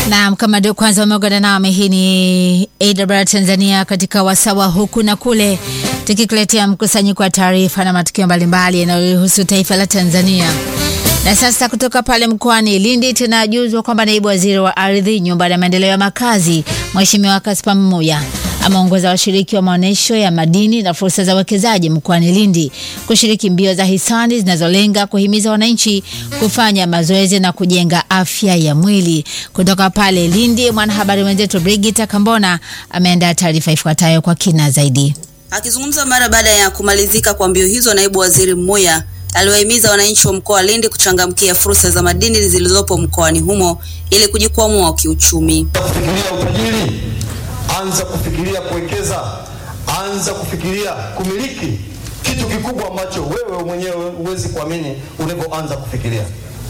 Naam, kama ndio kwanza umeungana nami, hii ni AWR Tanzania katika wasawa huku na kule, tukikuletea mkusanyiko wa taarifa na matukio mbalimbali yanayohusu taifa la Tanzania. Na sasa kutoka pale mkoani Lindi tunajuzwa kwamba naibu waziri wa ardhi, nyumba na maendeleo ya makazi, Mheshimiwa Kaspa Mmuya ameongoza washiriki wa maonyesho ya madini na fursa za uwekezaji mkoani Lindi kushiriki mbio za hisani zinazolenga kuhimiza wananchi kufanya mazoezi na kujenga afya ya mwili. Kutoka pale Lindi, mwanahabari mwenzetu Brigita Kambona ameandaa taarifa ifuatayo kwa kina zaidi. Akizungumza mara baada ya kumalizika kwa mbio hizo, naibu waziri Mmuya aliwahimiza wananchi wa mkoa wa Lindi kuchangamkia fursa za madini zilizopo mkoani humo ili kujikwamua kiuchumi. Kufikiria utajiri, anza kufikiria kuwekeza, anza kufikiria kumiliki kitu kikubwa ambacho wewe mwenyewe huwezi kuamini unavyoanza kufikiria.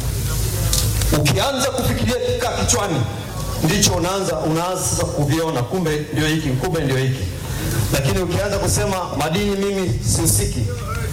Ukianza kufikiria kikaa kichwani, ndicho unaanza unaanza sasa kuviona, kumbe ndio hiki, kumbe ndio hiki. Lakini ukianza kusema madini, mimi sihusiki,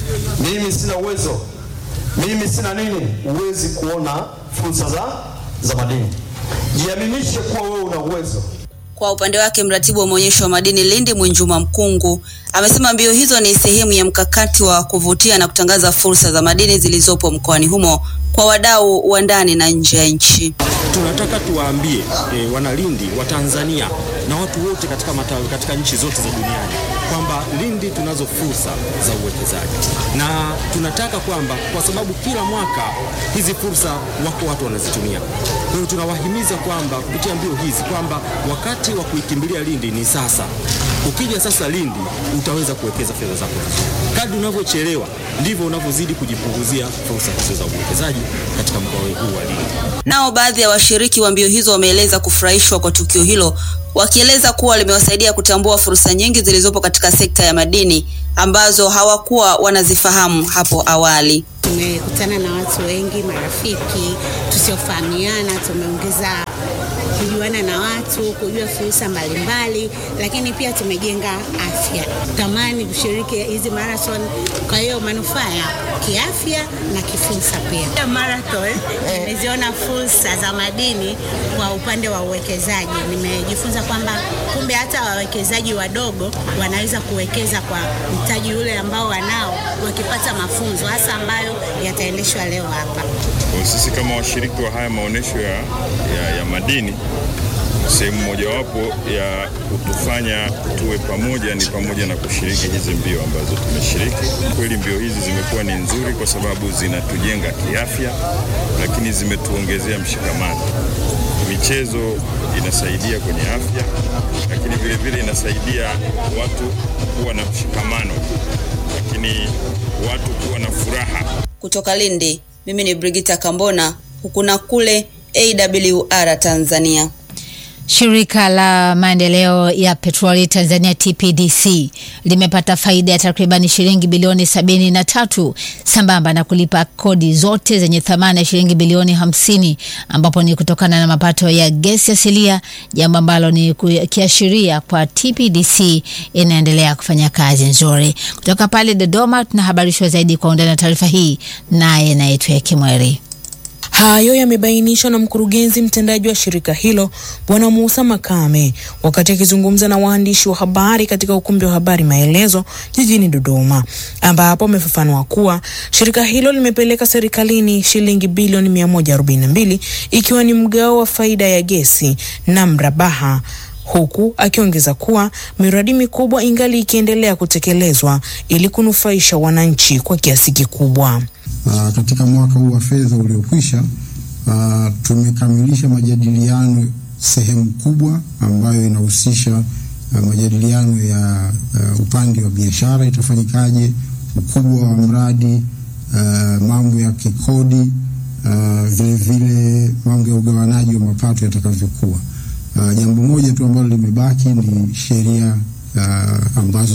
mimi sina uwezo, mimi sina nini, huwezi kuona fursa za, za madini. Jiaminishe kuwa wewe una uwezo. Kwa upande wake mratibu wa maonyesho ya madini Lindi Mwinjuma Mkungu amesema mbio hizo ni sehemu ya mkakati wa kuvutia na kutangaza fursa za madini zilizopo mkoani humo kwa wadau wa ndani na nje ya nchi. Tunataka tuwaambie e, wanalindi wa Tanzania na watu wote katika, matawi, katika nchi zote za duniani kwamba Lindi tunazo fursa za uwekezaji na tunataka kwamba kwa sababu kila mwaka hizi fursa wako watu wanazitumia. Kwa hiyo tunawahimiza kwamba kupitia mbio hizi kwamba wakati wa kuikimbilia Lindi ni sasa. Ukija sasa Lindi utaweza kuwekeza fedha zako vizuri. Kadri unavyochelewa ndivyo unavyozidi kujipunguzia fursa hizo za uwekezaji katika mkoa huu wa Lindi. Nao baadhi ya washiriki wa mbio hizo wameeleza kufurahishwa kwa tukio hilo, wakieleza kuwa limewasaidia kutambua fursa nyingi zilizopo katika sekta ya madini ambazo hawakuwa wanazifahamu hapo awali. Tumekutana na watu wengi, marafiki tusiofahamiana, tumeongeza kujuana na watu, kujua fursa mbalimbali, lakini pia tumejenga afya. Tamani kushiriki hizi marathon, kwa hiyo manufaa ya kiafya na kifursa pia. Marathon nimeziona fursa za madini kwa upande wa uwekezaji. Nimejifunza kwamba kumbe hata wawekezaji wadogo wanaweza kuwekeza kwa mtaji ule ambao wanao wakipata mafunzo hasa ambayo yataendeshwa leo hapa. Kwa sisi kama washiriki wa haya maonyesho ya, ya, ya madini sehemu mojawapo ya kutufanya tuwe pamoja ni pamoja na kushiriki hizi mbio ambazo tumeshiriki. Kweli mbio hizi zimekuwa ni nzuri kwa sababu zinatujenga kiafya, lakini zimetuongezea mshikamano. Michezo inasaidia kwenye afya, lakini vile vile inasaidia watu kuwa na mshikamano, lakini watu kuwa na furaha. Kutoka Lindi, mimi ni Brigita Kambona, huku na kule AWR Tanzania. Shirika la maendeleo ya petroli Tanzania TPDC limepata faida ya takriban shilingi bilioni sabini na tatu sambamba na kulipa kodi zote zenye thamani ya shilingi bilioni hamsini ambapo ni kutokana na mapato ya gesi asilia, jambo ambalo ni kiashiria kwa TPDC inaendelea kufanya kazi nzuri. Kutoka pale Dodoma tunahabarishwa zaidi kwa undani na taarifa hii, naye naitwa Kimweri. Hayo yamebainishwa na mkurugenzi mtendaji wa shirika hilo Bwana Musa Makame wakati akizungumza na waandishi wa habari katika ukumbi wa habari Maelezo jijini Dodoma, ambapo amefafanua kuwa shirika hilo limepeleka serikalini shilingi bilioni 142 ikiwa ni mgao wa faida ya gesi na mrabaha huku akiongeza kuwa miradi mikubwa ingali ikiendelea kutekelezwa ili kunufaisha wananchi kwa kiasi kikubwa. Uh, katika mwaka huu wa fedha uliokwisha, uh, tumekamilisha majadiliano sehemu kubwa ambayo inahusisha uh, majadiliano ya uh, upande wa biashara itafanyikaje, ukubwa wa mradi, uh, mambo ya kikodi, uh, vile vile mambo ya ugawanaji wa mapato yatakavyokuwa. Uh, jambo moja tu ambalo limebaki ni sheria uh, ambazo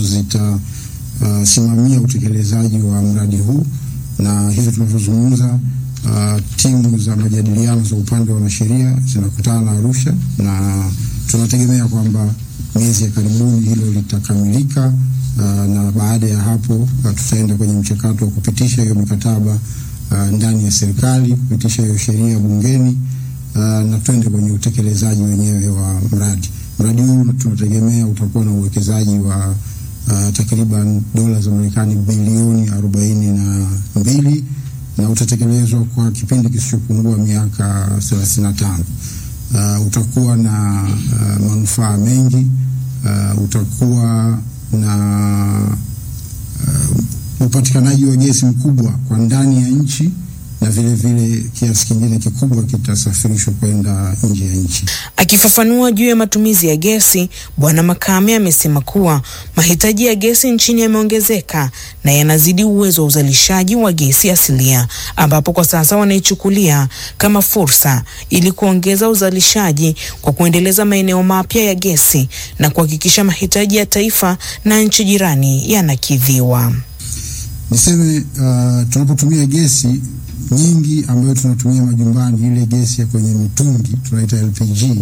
zitasimamia uh, utekelezaji wa mradi huu na hivi tunavyozungumza, uh, timu za majadiliano za upande wa wanasheria zinakutana na Arusha na tunategemea kwamba miezi ya karibuni hilo litakamilika. Uh, na baada ya hapo uh, tutaenda kwenye mchakato wa kupitisha hiyo mikataba uh, ndani ya serikali, kupitisha hiyo sheria bungeni uh, na twende kwenye utekelezaji wenyewe wa mradi. Mradi huu tunategemea utakuwa na uwekezaji wa uh, takriban dola za Marekani bilioni arobaini na mbili na utatekelezwa kwa kipindi kisichopungua miaka 35. Uh, utakuwa na uh, manufaa mengi uh, utakuwa na uh, upatikanaji wa gesi mkubwa kwa ndani ya nchi na vile vile kiasi kingine kikubwa kitasafirishwa kwenda nje ya nchi. Akifafanua juu ya matumizi ya gesi, Bwana Makame amesema kuwa mahitaji ya gesi nchini yameongezeka na yanazidi uwezo wa uzalishaji wa gesi asilia, ambapo kwa sasa wanaichukulia kama fursa ili kuongeza uzalishaji kwa kuendeleza maeneo mapya ya gesi na kuhakikisha mahitaji ya taifa na nchi jirani yanakidhiwa. Niseme uh, tunapotumia gesi nyingi ambayo tunatumia majumbani, ile gesi ya kwenye mitungi tunaita LPG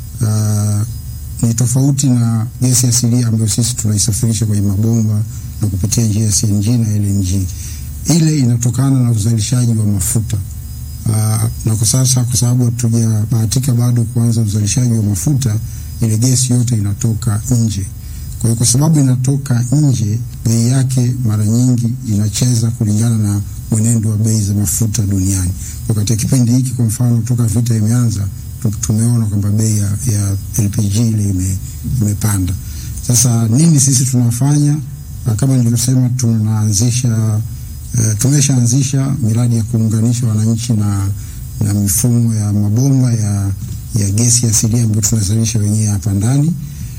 uh, ni tofauti na gesi asilia ambayo sisi tunaisafirisha kwenye mabomba na kupitia njia ya CNG na LNG. Ile inatokana na uzalishaji wa mafuta uh, na kwa sasa, kwa sababu hatujabahatika bado kuanza uzalishaji wa mafuta, ile gesi yote inatoka nje. Kwa hiyo kwa sababu inatoka nje, bei yake mara nyingi inacheza kulingana na mwenendo wa bei za mafuta duniani. Kwa katika kipindi hiki, kwa mfano, toka vita imeanza, tumeona kwamba bei ya, ya LPG ile ime, imepanda. Sasa nini sisi tunafanya? Kama nilivyosema, tunaanzisha uh, tumeshaanzisha miradi ya kuunganisha wananchi na, na mifumo ya mabomba ya, ya gesi asilia ambayo tunazalisha wenyewe hapa ndani.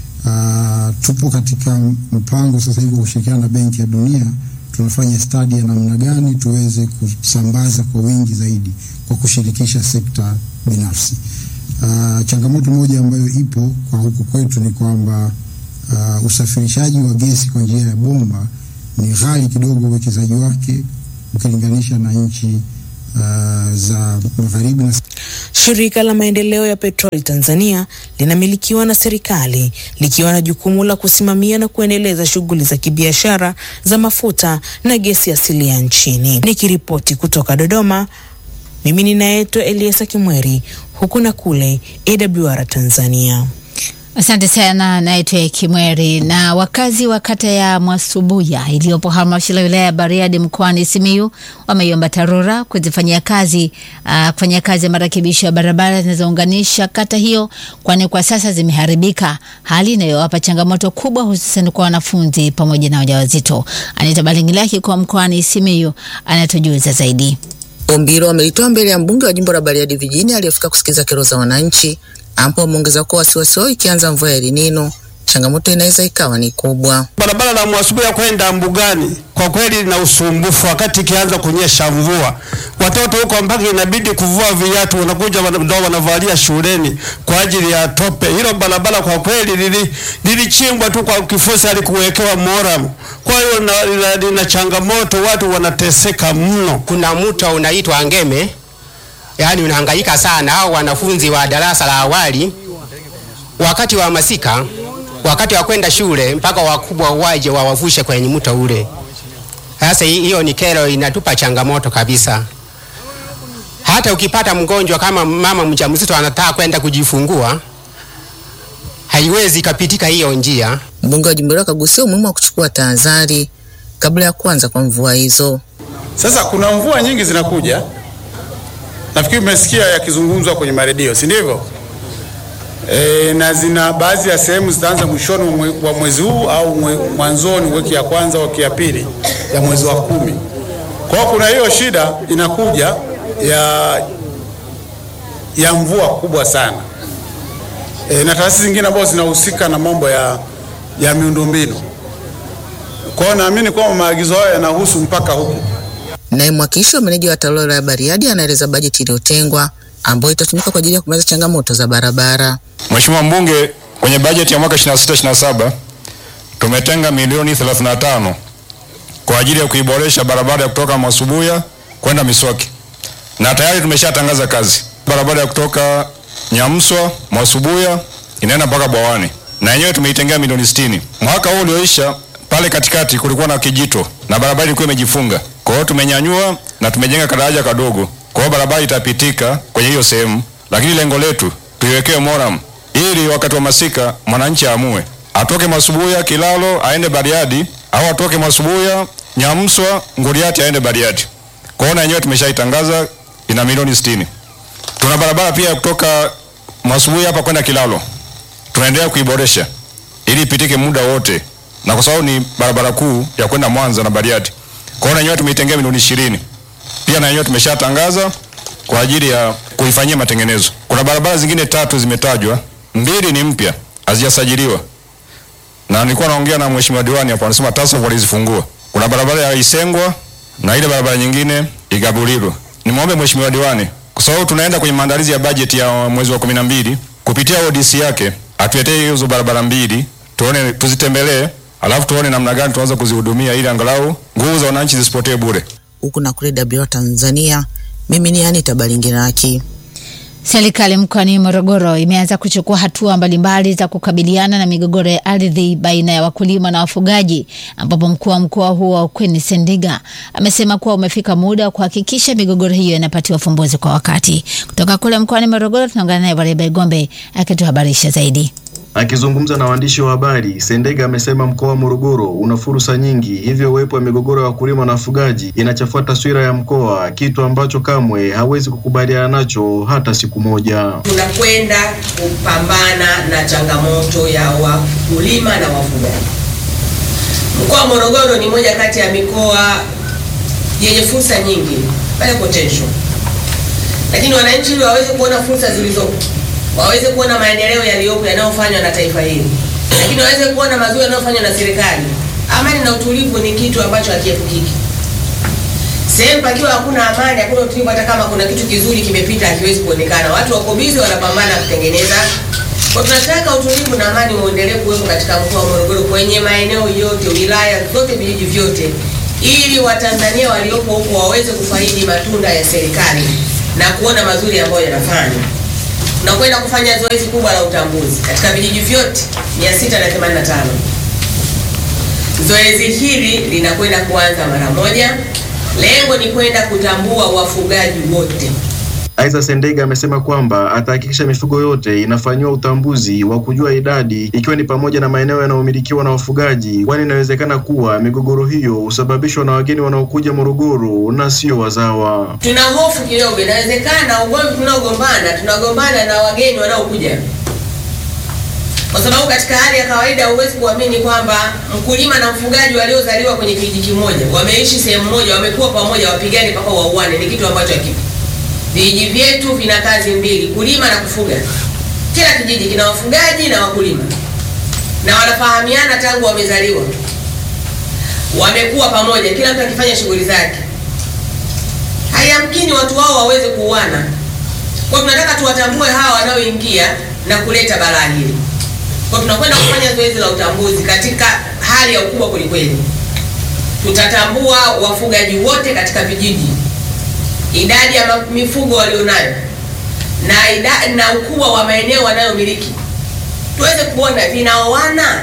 Uh, tupo katika mpango sasa hivi wa kushirikiana na Benki ya Dunia tunafanya stadi ya namna gani tuweze kusambaza kwa wingi zaidi kwa kushirikisha sekta binafsi. Uh, changamoto moja ambayo ipo kwa huku kwetu ni kwamba uh, usafirishaji wa gesi kwa njia ya bomba ni ghali kidogo uwekezaji wake ukilinganisha na nchi uh, za magharibi na Shirika la maendeleo ya petroli Tanzania linamilikiwa na serikali likiwa na jukumu la kusimamia na kuendeleza shughuli za kibiashara za mafuta na gesi asilia nchini. Nikiripoti kutoka Dodoma, mimi ninaitwa Eliasa Kimweri, huku na kule AWR Tanzania. Asante sana, naitwa Kimweri. Na wakazi wa kata ya Mwasubuya iliyopo halmashauri ya wilaya ya Bariadi mkoani Simiyu wameiomba TARURA kuzifanyia kazi uh, kufanyia kazi ya marekebisho ya barabara zinazounganisha kata hiyo, kwani kwa sasa zimeharibika, hali inayowapa changamoto kubwa, hususan kwa wanafunzi pamoja na wajawazito. Anita Balingilaki kwa mkoani Simiyu anatujuza zaidi. Ombi hilo wamelitoa mbele ya mbunge wa jimbo la Bariadi vijijini aliyefika kusikiliza kero za wananchi ambapo wameongeza kuwa wasiwasi wao ikianza mvua ya El Nino changamoto inaweza ikawa ni kubwa. Barabara la Mwasubuya kwenda mbugani kwa kweli lina usumbufu wakati ikianza kunyesha mvua. Watoto huko mpaka inabidi kuvua viatu, wanakuja ndio wanavalia shuleni kwa ajili ya tope. Hilo barabara kwa kweli lili lilichimbwa tu kwa kifusi, alikuwekewa moramu. Kwa hiyo lina changamoto, watu wanateseka mno. Kuna mto unaitwa Ngeme, yaani unahangaika sana. Hao wanafunzi wa darasa la awali wakati wa masika wakati wa kwenda shule mpaka wakubwa waje wawavushe kwenye mto ule. Sasa hiyo ni kero, inatupa changamoto kabisa. Hata ukipata mgonjwa kama mama mjamzito anataka kwenda kujifungua, haiwezi kapitika hiyo njia. Mbunge wa jimbo hilo akagusia umuhimu wa kuchukua tahadhari kabla ya kuanza kwa mvua hizo. Sasa kuna mvua nyingi zinakuja, nafikiri umesikia yakizungumzwa kwenye maredio, si ndivyo? E, na zina baadhi ya sehemu zitaanza mwishoni mwa mwezi huu au mwe, mwanzoni wiki ya kwanza wiki ya pili ya mwezi wa kumi. Kwa hiyo kuna hiyo shida inakuja ya ya mvua kubwa sana e, na taasisi zingine ambazo zinahusika na mambo ya, ya miundombinu. Kwa hiyo naamini kwamba maagizo hayo yanahusu mpaka huku. Naye mwakilishi wa meneja wa TARURA ya Bariadi anaeleza bajeti iliyotengwa ambayo itatumika kwa ajili ya kumaliza changamoto za barabara. Mheshimiwa mbunge, kwenye bajeti ya mwaka 26 27 tumetenga milioni 35 kwa ajili ya kuiboresha barabara ya kutoka Mwasubuya kwenda Miswaki, na tayari tumeshatangaza kazi. Barabara ya kutoka Nyamswa Mwasubuya inaenda mpaka Bwawani, na yenyewe tumeitengea milioni 60. Mwaka huu ulioisha pale katikati kulikuwa na kijito na barabara ilikuwa imejifunga, kwa hiyo tumenyanyua na tumejenga kadaraja kadogo kwa hiyo barabara itapitika kwenye hiyo sehemu lakini lengo letu tuiwekee moram ili wakati wa masika mwananchi aamue atoke Masubuya Kilalo aende Bariadi au atoke Masubuya Nyamswa Nguriati aende Bariadi. Kwaona yenyewe tumeshaitangaza ina milioni 60. Tuna barabara pia kutoka Masubuya hapa kwenda Kilalo. Tunaendelea kuiboresha ili ipitike muda wote. Na kwa sababu ni barabara kuu ya kwenda Mwanza na Bariadi. Kwaona yenyewe tumeitengea milioni 20. Pia na yenyewe tumeshatangaza kwa ajili ya kuifanyia matengenezo. Kuna barabara zingine tatu zimetajwa, mbili ni mpya, hazijasajiliwa. Na nilikuwa naongea na mheshimiwa diwani hapo, anasema TASAF walizifungua. Kuna barabara ya Isengwa na ile barabara nyingine Igabulilo. Nimwombe mheshimiwa diwani kwa sababu tunaenda kwenye maandalizi ya bajeti ya mwezi wa kumi na mbili kupitia ODC yake atuletee hizo barabara mbili tuone, tuzitembelee, alafu tuone namna gani tunaweza kuzihudumia ili angalau nguvu za wananchi zisipotee bure. Huku na kule WR Tanzania, mimi ni Anita Balingiraki. Serikali mkoani Morogoro imeanza kuchukua hatua mbalimbali za kukabiliana na migogoro ya ardhi baina ya wakulima na wafugaji, ambapo mkuu wa mkoa huo Queen Sendiga amesema kuwa umefika muda wa kuhakikisha migogoro hiyo inapatiwa ufumbuzi kwa wakati. Kutoka kule mkoani Morogoro tunaungana naye Wareba Igombe akituhabarisha zaidi. Akizungumza na waandishi wa habari, Sendega amesema mkoa wa Morogoro una fursa nyingi, hivyo uwepo wa migogoro ya wakulima na wafugaji inachafua taswira ya mkoa, kitu ambacho kamwe hawezi kukubaliana nacho hata siku moja. Tunakwenda kupambana na changamoto ya wakulima na wafugaji. Mkoa wa Morogoro ni moja kati ya mikoa yenye fursa nyingi, pale potential, lakini wananchi ili waweze kuona fursa zilizopo waweze kuona maendeleo yaliyopo yanayofanywa na taifa hili, lakini waweze kuona mazuri yanayofanywa na serikali. Amani na utulivu ni kitu ambacho hakiepukiki. Sehemu pakiwa hakuna amani, hakuna utulivu, hata kama kuna kitu kizuri kimepita hakiwezi kuonekana. Watu wako bizi wanapambana kutengeneza. Kwa tunataka utulivu na amani uendelee kuwepo katika mkoa wa Morogoro kwenye maeneo yote, wilaya zote, vijiji vyote, ili Watanzania waliopo huko waweze kufaidi matunda ya serikali na kuona mazuri ambayo yanafanywa tunakwenda kufanya zoezi kubwa la utambuzi katika vijiji vyote 685. Zoezi hili linakwenda kuanza mara moja. Lengo ni kwenda kutambua wafugaji wote. Aidha, Sendega amesema kwamba atahakikisha mifugo yote inafanyiwa utambuzi wa kujua idadi, ikiwa ni pamoja na maeneo yanayomilikiwa na wafugaji, kwani inawezekana kuwa migogoro hiyo husababishwa na wageni wanaokuja Morogoro na sio wazawa. Tuna hofu kidogo, inawezekana ugomvi tunaogombana tunagombana na wageni wanaokuja, kwa sababu katika hali ya kawaida huwezi kuamini kwamba mkulima na mfugaji waliozaliwa kwenye kijiji kimoja, wameishi sehemu moja, wamekuwa pamoja, wapigane mpaka wauane, ni kitu ambacho hakipo. Vijiji vyetu vina kazi mbili, kulima na kufuga. Kila kijiji kina wafugaji na wakulima, na wanafahamiana tangu wamezaliwa, wamekuwa pamoja, kila mtu akifanya shughuli zake. Hayamkini watu wao waweze kuuana. Kwa tunataka tuwatambue hawa wanaoingia na kuleta balaa hili. Kwa tunakwenda kufanya zoezi la utambuzi katika hali ya ukubwa kwelikweli. Tutatambua wafugaji wote katika vijiji idadi ya mifugo walionayo na ida, na ukubwa wa maeneo wanayomiliki tuweze kuona vinaoana.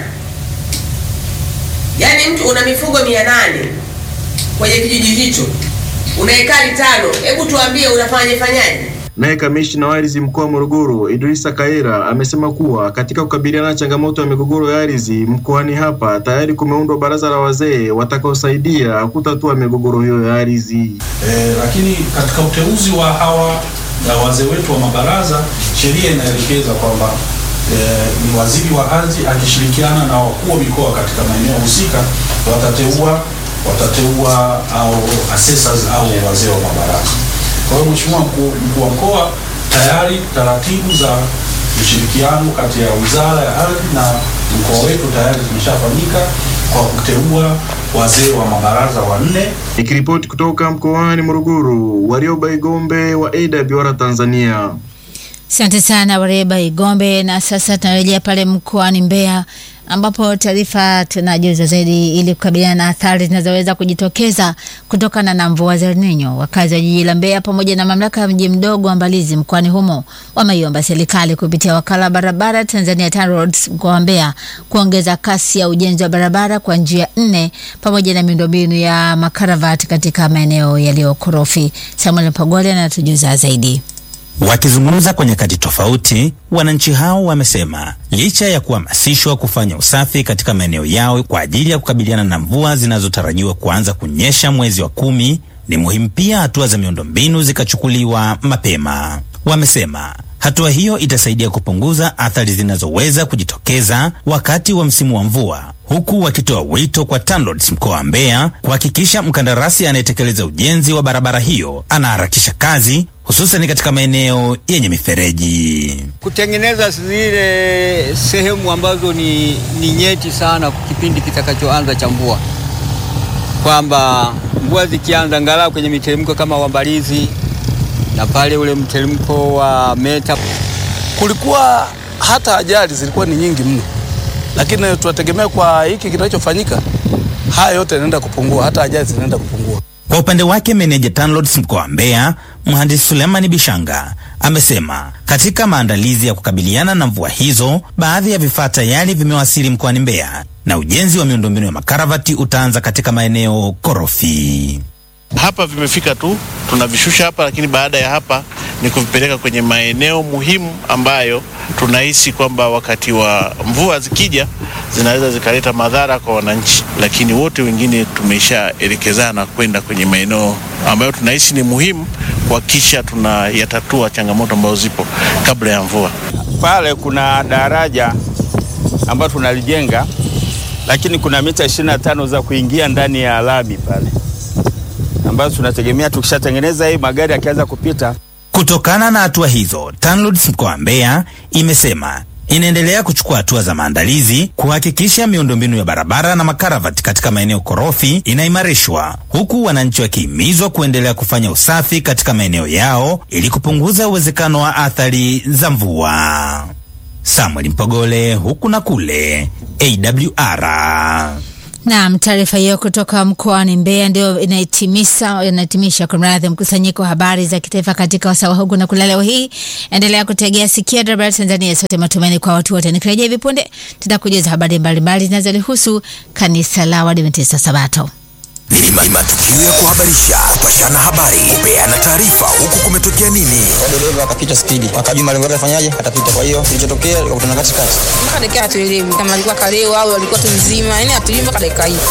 Yaani mtu una mifugo mia nane kwenye kijiji hicho, una ekari tano, hebu tuambie unafanya fanyaje? Naye kamishna wa ardhi mkoa wa Morogoro Idrisa Kaira amesema kuwa katika kukabiliana na changamoto ya migogoro ya ardhi mkoani hapa tayari kumeundwa baraza la wazee watakaosaidia kutatua migogoro hiyo ya ardhi. E, lakini katika uteuzi wa hawa ya wazee wetu wa mabaraza, sheria inaelekeza kwamba e, ni waziri wa ardhi akishirikiana na wakuu wa mikoa katika maeneo husika watateua watateua au assessors au wazee wa mabaraza. Kwa hiyo Mheshimiwa mkuu mkuu wa mkoa, tayari taratibu za ushirikiano kati ya wizara ya ardhi na mkoa wetu tayari zimeshafanyika kwa kuteua wazee wa mabaraza wanne. Nikiripoti kutoka mkoani Morogoro, Warioba Igombe wa AWR Tanzania. Asante sana Wareba Igombe. Na sasa tunarejea pale mkoani Mbeya ambapo taarifa tunajuza zaidi ili kukabiliana na athari zinazoweza kujitokeza kutokana na mvua za El Nino. Wakazi wa jiji la Mbeya pamoja na mamlaka ya mji mdogo wa Mbalizi mkoani humo wameiomba serikali kupitia wakala wa barabara Tanzania TANROADS mkoa wa Mbeya kuongeza kasi ya ujenzi wa barabara kwa njia nne pamoja na miundombinu ya makaravati katika maeneo yaliyokorofi. Samuel Pagole anatujuza zaidi. Wakizungumza kwa nyakati tofauti, wananchi hao wamesema licha ya kuhamasishwa kufanya usafi katika maeneo yao kwa ajili ya kukabiliana na mvua zinazotarajiwa kuanza kunyesha mwezi wa kumi, ni muhimu pia hatua za miundombinu zikachukuliwa mapema. Wamesema hatua hiyo itasaidia kupunguza athari zinazoweza kujitokeza wakati wa msimu wa mvua, huku wakitoa wito kwa TANROADS mkoa wa Mbeya kuhakikisha mkandarasi anayetekeleza ujenzi wa barabara hiyo anaharakisha kazi hususan katika maeneo yenye mifereji. kutengeneza zile sehemu ambazo ni, ni nyeti sana kipindi kitakachoanza cha mvua, kwamba mvua zikianza angalau kwenye miteremko kama Wambalizi na pale ule mteremko wa Meta. Kulikuwa hata ajali zilikuwa ni nyingi mno, lakini tunategemea kwa hiki kinachofanyika, haya yote yanaenda kupungua, hata ajali zinaenda kupungua. Kwa upande wake meneja TANROADS mkoa wa Mbeya mhandisi Sulemani Bishanga amesema katika maandalizi ya kukabiliana na mvua hizo, baadhi ya vifaa tayari vimewasili mkoani Mbeya na ujenzi wa miundombinu ya makaravati utaanza katika maeneo korofi. Hapa vimefika tu tunavishusha hapa, lakini baada ya hapa ni kuvipeleka kwenye maeneo muhimu ambayo tunahisi kwamba wakati wa mvua zikija zinaweza zikaleta madhara kwa wananchi, lakini wote wengine tumeshaelekezana kwenda kwenye maeneo ambayo tunahisi ni muhimu kuhakikisha tunayatatua changamoto ambazo zipo kabla ya mvua. Pale kuna daraja ambalo tunalijenga, lakini kuna mita 25 za kuingia ndani ya lami pale, ambazo tunategemea tukishatengeneza hii magari yakianza kupita Kutokana na hatua hizo, TANROADS mkoa wa Mbeya imesema inaendelea kuchukua hatua za maandalizi kuhakikisha miundombinu ya barabara na makaravati katika maeneo korofi inaimarishwa, huku wananchi wakihimizwa kuendelea kufanya usafi katika maeneo yao ili kupunguza uwezekano wa athari za mvua. Samuel Mpogole, huku na kule, AWR. Naam, taarifa hiyo kutoka mkoani Mbeya ndio inahitimisha inahitimisha kumradhi, mkusanyiko wa habari za kitaifa katika wasawa huku na kula leo hii. Endelea kutegea sikio Dabra Tanzania, sote matumaini kwa watu wote. Nikirejea hivi punde, tutakujuza habari mbalimbali zinazolihusu kanisa la Waadventista Sabato. Ni matukio ya kuhabarisha, kupashana habari, kupeana taarifa, huku kumetokea nini. dereva akapita spidi, akajua malengo yake afanyaje, atapita. Kwa hiyo kilichotokea, likakutana katikati. mpaka dakika hatuelewi kama alikuwa kaleo au alikuwa tu mzima, yani hatuelewi mpaka dakika hii.